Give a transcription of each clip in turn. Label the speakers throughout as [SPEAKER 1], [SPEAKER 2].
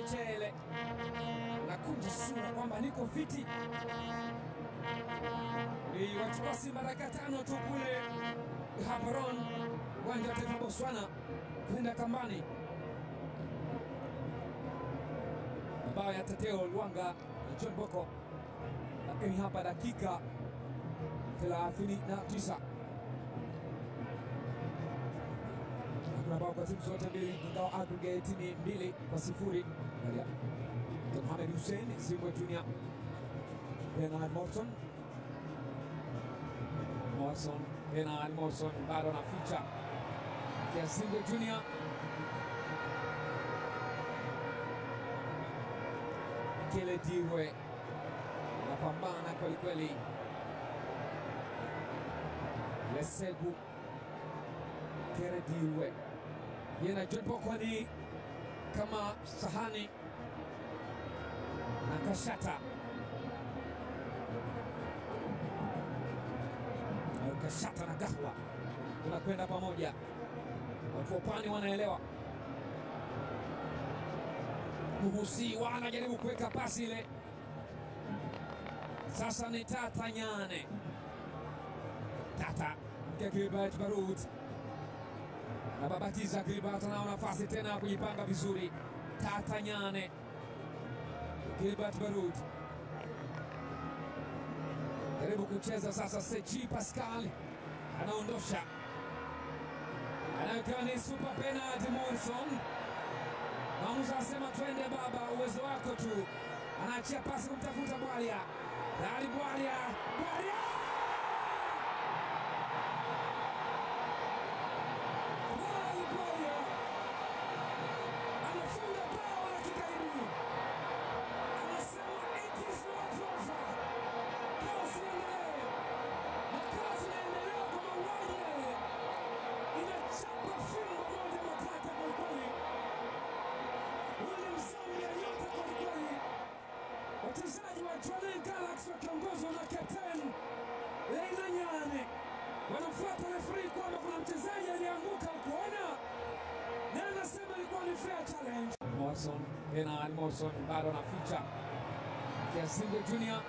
[SPEAKER 1] mchele, nakunja sura kwamba niko fiti. Iliwachukua Simba dakika tano tu kule Gaborone, uwanja wa taifa Botswana, kwenda kambani. Mabao ya Teteo Luanga na John Boko, lakini hapa dakika 39 hakuna bao kwa timu zote mbili, ingawa aggregate ni mbili kwa sifuri. Angalia Mohamed Hussein Zimbwe Junior, Bernard Morton Morrison, Bernard Morrison bado anaficha kia Zimbwe Junior Kile Dirwe anapambana kwelikweli. Lesebu Kere Dirwe yena John Boko ni kama sahani na kashata au kashata na gahwa tunakwenda pamoja. Watu wa pwani wanaelewa. Muhusi wanajaribu kuweka pasi ile, sasa ni Tata Nyane. Tata mke Gilbert Barut anababatiza Gilbert, anao nafasi tena ya kujipanga vizuri. Tata Nyane, Gilbert Barut jaribu kucheza sasa. Sechi Pascal anaondosha, anawekewa ni super penalty. Morrison Maamuzi anasema twende baba, uwezo wako tu. Anaachia pasi kumtafuta Bwalia, Dali Bwalia, Bwalia Dali Bwalia anafunga bao la kikaribu, anasema it is not over. Kazi inaendelea na kazi inaendelea kwa mauaji yale, inachapa fimbo moja matata kwa kweli Zambia yote kwelikweli. Wachezaji wa Jwaneng Galaxy wakiongozwa na kapteni Leina Nyane wanamfuata refari kwamba kuna mchezaji aliyeanguka kuona, na anasema ilikuwa ni fair challenge. Morrison, Bernard Morrison bado anaficha Kiasingo Junior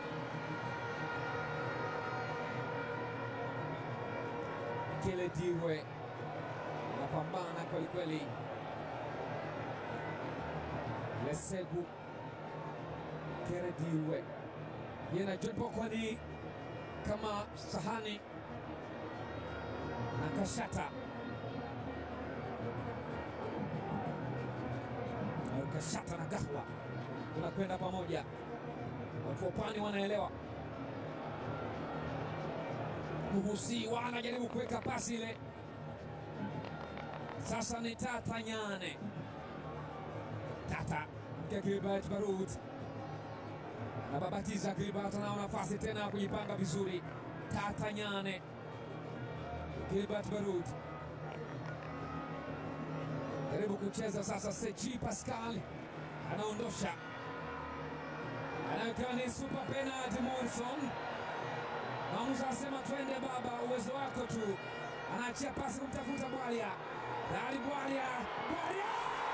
[SPEAKER 1] Kile Dirwe anapambana kwelikweli. Lesebu Kere Dirwe yena John Boko ni kama sahani na kashata au kashata na gahwa, tunakwenda pamoja. Watu wa pwani wanaelewa. Muhusi wanajaribu kuweka pasi ile, sasa ni Tata Nyane Tata mke Gilbert Barut anababatiza Gilbert, anao nafasi tena ya kujipanga vizuri. Tata Nyane, Gilbert Barut jaribu kucheza sasa. Sechi Pascal anaondosha, anawekewa ni super penalty. Morrison maamuzi anasema twende baba, uwezo wako tu. Anaachia pasi kumtafuta Bwalia, Dali Bwalia, Bwalia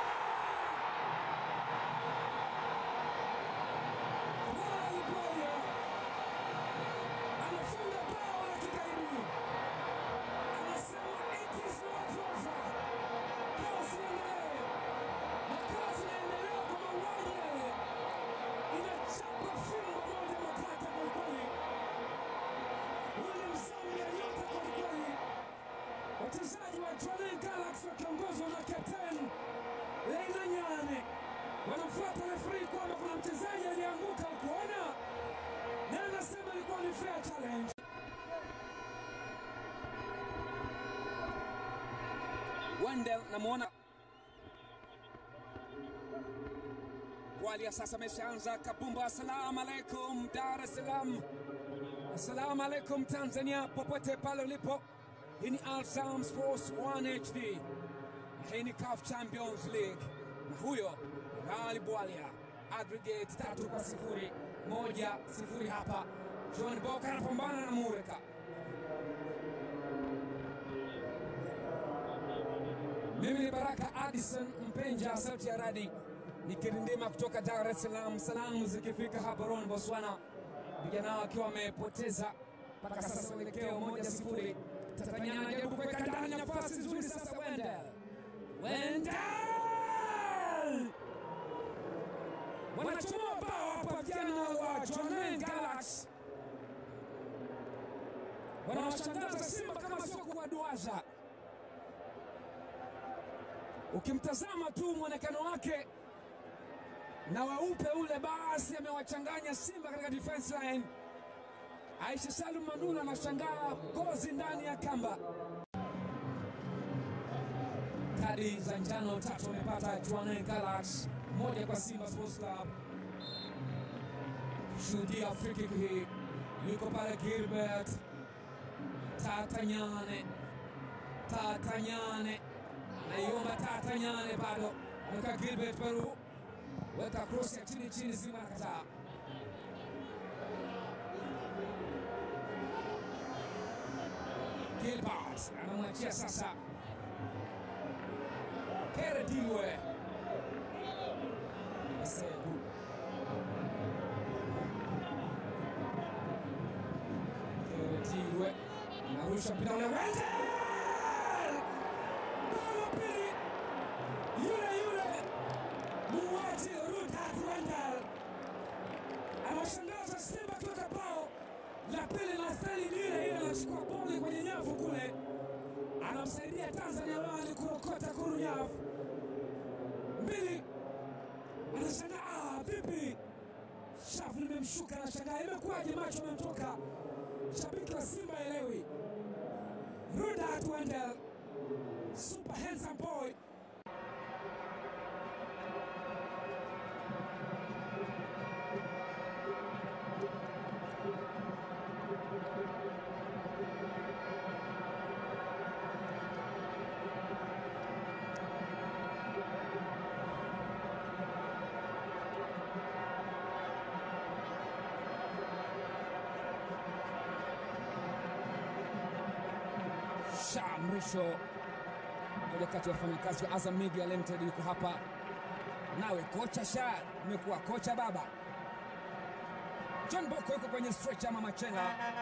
[SPEAKER 1] anafunga bao la kikaribu, anasema it is not over. Kazi inaendelea na kazi inaendelea kwa mauaji yale, inachapa fimbo moja matata kwelikweli. William Zambia yote kwelikweli. Wachezaji wa Jwaneng Galaxy wakiongozwa na kapteni Leina Nyane wanamfuata refari kwamba kuna mchezaji aliyeanguka kuona, na anasema ilikuwa ni fair challenge. Wendell namwona Bwalia sasa ameshaanza kabumba. Assalamu alaikum Dar es Salaam, assalamu alaikum Tanzania, popote pale ulipo. Hii ni Alzam Sports 1 HD, hii ni CAF Champions League, na huyo Ghali Bwalia, aggregate tatu kwa sifuri, moja sifuri hapa. John Boka anapambana na Mureka. Mimi ni Baraka Addison Mpenja, sauti ya radi nikirindima kutoka Dar es Salaam, salamu zikifika hapa Ron, Botswana, vijana hao wakiwa wamepoteza mpaka sasa uelekeo moja sifuri. Tanzania anajaribu kuweka ndani nafasi nzuri sasa, Wendell Wendell wanachomoa bao hapa vijana wa Jwaneng Galaxy wanawashangaza Simba kama sio kuwaduaza. Ukimtazama tu mwonekano wake na weupe ule, basi amewachanganya Simba katika defense line. Aisha Salum Manula anashangaa gozi ndani ya kamba. Kadi za njano tatu amepata Jwaneng Galaxy, moja kwa Simba Sports Club. Shuhudia free kick hii, yuko pale Gilbert Tatanyane, Tatanyane anaiomba Tatanyane, bado ameweka Gilbert Peru, weka cross ya chini chini, Simba anakataa. Gilbert anamwachia sasa Kerediwe Segu Kerediwe anarusha mpira ule Wendell! Bao la pili yule yule muuaji Rudolf Wendell anashangaza Simba kuweka bao la pili na staili ni ile ile, anachukua boli kwenye nyavu kule, anamsaidia Tanzania wali kurokota kuru nyavu mbili, anashangaa ah, vipi shavu limemshuka, anashangaa imekuwaje, macho amemtoka shabiki wa Simba elewi. Rudolf Wendell, super handsome boy. Sha Mrisho, moja kati ya wafanyakazi wa Azam Media Limited, yuko hapa nawe. Kocha Sha, umekuwa kocha baba. John Boko yuko kwenye stretch ama machenga.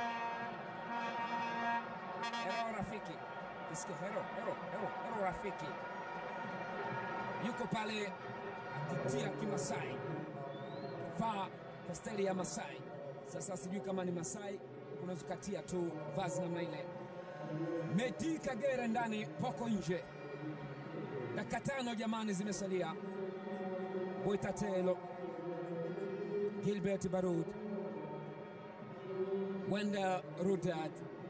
[SPEAKER 1] Hero rafiki, isikia hero, hero, hero, hero rafiki yuko pale akitia kimasai, vaa kwa staili ya Masai. Sasa sijui kama ni Masai, unaweza ukatia tu vazi namna ile. Medi Kagere ndani, Poko nje. Dakika tano jamani, zimesalia. Boitatelo, Gilbert Barud, Wenda Rudad,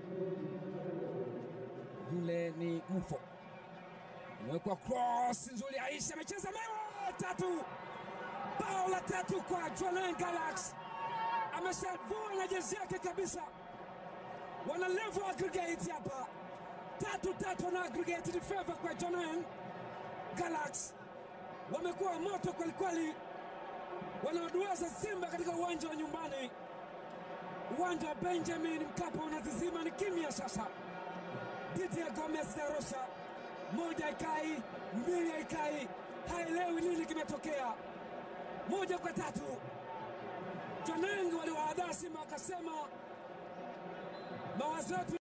[SPEAKER 1] yule ni Mufo, imewekwa cross nzuri. Aisha amecheza mewa tatu, bao la tatu kwa Jwaneng Galaxy, ameshavua na jezi yake kabisa wana level aggregate hapa tatu tatu, wana aggregate ni favor kwa Jwaneng Galaxy. Wamekuwa moto kwelikweli, wanaoduaza Simba katika uwanja wa nyumbani, uwanja wa Benjamin Mkapa unazizima, ni kimya sasa. Dhidi ya Gomez da Rosa, moja ikai, mbili ikai, haelewi nini kimetokea, moja kwa tatu. Jwaneng waliwaadhaa Simba wakasema mawazo yetu